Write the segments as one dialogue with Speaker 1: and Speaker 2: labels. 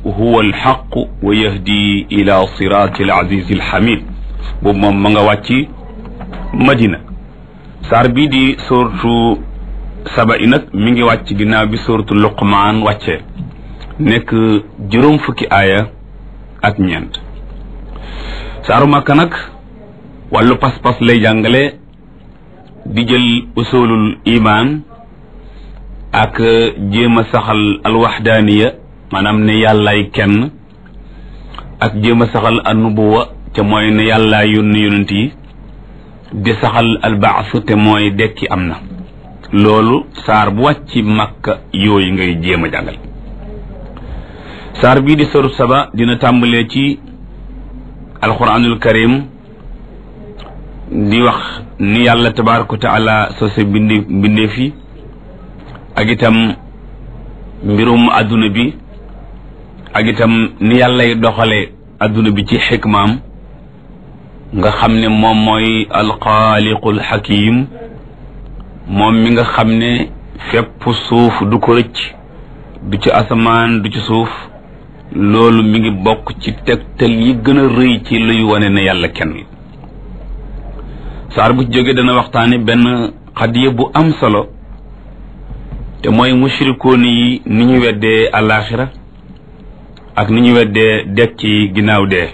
Speaker 1: huwa alxaqu wa yahdi ila sirati alazizi alxamid boobu moom ma nga wàcc madina saar bii di suratu saba i nag mi ngi wàcc ginnaaw bi suratu luqmaan wàccee nekk juróom fukki aaya ak ñeent saaru màkka nag wàllu pas-pas lay jàngale di jël usulul iman ak jéem a saxal alwaxdaaniya maanaam ne yàllaay kenn ak jéem a saxal annubuwa te mooy ne yàllaay yónni yonent yi di saxal albaas te mooy dekki am na loolu saar bu wàcc makka yooyu ngay jéem a jàngal saar bii di soru saba dina tàmbalee ci alquranul karim di wax ni yàlla tabaraka wa taala sose bindi mbindee fi ak itam mbirum adduna bi ak itam ni yàllay doxale adduna bi ci xikmaam nga xam ne moom mooy alxaaliqul xakim moom mi nga xam ne fépp suuf du ko rëcc du ci asamaan du ci suuf loolu mi ngi bokk ci tegtal yi gën a rëy ci luy wane ne yàlla kenn la saar bu ci jógee dana waxtaane benn xadiya bu am solo te mooy mushrikoon yi ni ñu weddee alaxira ak ni ñu weddee dekk ci ginnaaw dee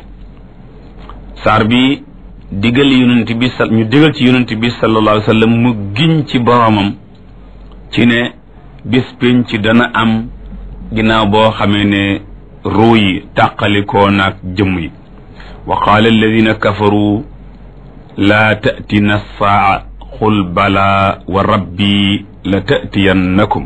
Speaker 1: saar bi digal yonent bi sa ñu digal ci yonent bi sallallahu alayhi wa sallam mu giñ ci boromam ci ne bis pénc ci dana am ginnaaw boo xamee ne ruu yi tàqalikoo naag jëmm yi wa qaala alladina kafaru laa tatina saa qul bala wa rabbi la tatiyannakum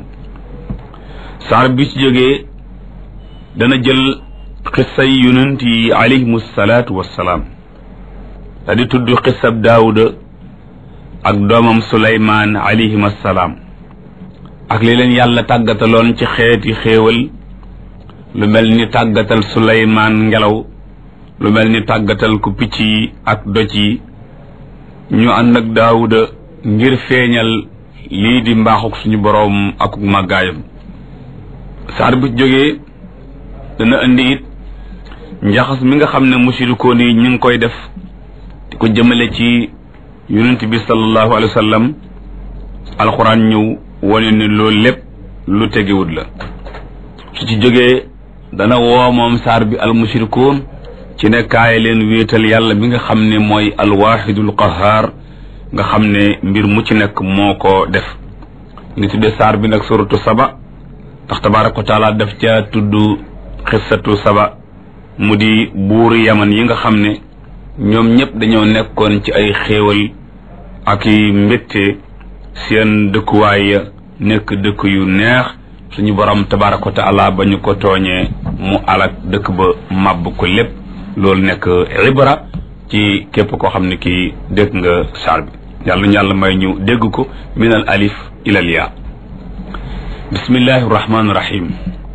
Speaker 1: saar bi ci jógee dana jël xissay yonent yi alayhimu salaatu wassalaam da di tudd xissab daawuda ak doomam suleymaan alayhim assalaam ak li leen yàlla tàggataloon ci xeeti xéewal lu mel ni tàggatal suleymaan ngelaw lu mel ni tàggatal ku picc yi ak doj yi ñu ànd ak daawuda ngir feeñal lii di mbaaxuk suñu boroom akuk màggaayam saar bu jógee dana indi it njaxas mi nga xam ne musirikoon yi ñu ngi koy def di ko jëmale ci yonent bi sallallahu alayhi wa sallam alxuraan ñëw wane ne loolu lépp lu tegewut la su ci jógee dana woo moom saar bi al musirikoon ci ne kaay leen wéetal yàlla bi nga xam ne mooy alwaxidul qahaar nga xam ne mbir mu ci nekk moo ko def ngi tudde saar bi nag suratu saba ndax tabaraka wa taala daf ca tudd xissatu saba mu di buuri yaman yi nga xam ne ñoom ñëpp dañoo nekkoon ci ay xéewal ak i mbégte seen dëkkuwaay ya nekk dëkk yu neex suñu borom tabaraka wa taala ba ñu ko tooñee mu alak dëkk ba màbb ko lépp loolu nekk ibra ci képp koo xam ne kii dégg nga saar bi yàlla ñu yàlla may ñu dégg ko min al alif ila al yaa bismillahi rahmaani rahim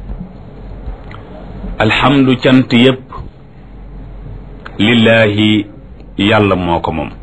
Speaker 1: alhamdu cant yépp lillahi yàlla moo ko moom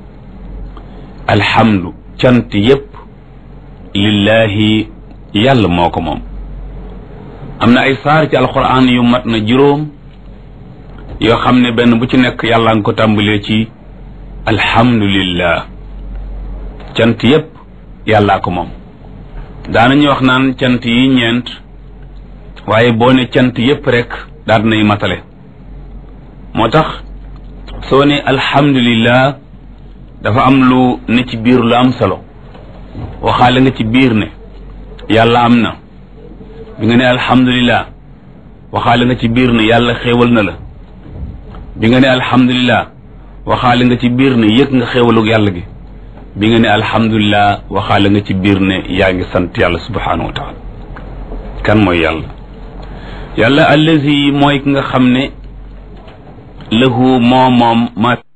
Speaker 1: alhamdu cant yépp lillahi yàlla moo ko moom am na ay saar ci alquran yu mat na juróom yoo xam ne benn bu ci nekk yàlla nga ko tàmbalee ci alhamdulillah cant yépp yàllaa ko moom daanañu wax naan cant yi ñeent waaye boo ne cant yépp rek daal nay matale moo tax soo ne alhamdulillah dafa am lu ne ci biir lu am solo waxaale nga ci biir ne yàlla am na bi nga ne alhamdulillah waxaale nga ci biir ne yàlla xéewal na la bi nga ne alhamdulillah waxaale nga ci biir ne yëg nga xéewalug yàlla gi bi nga ne alhamdulillah waxaale nga ci biir ne yaa ngi sant yàlla subhanahu wa taala kan mooy yàlla yàlla allazi mooy ki nga xam ne lahu moo moom ma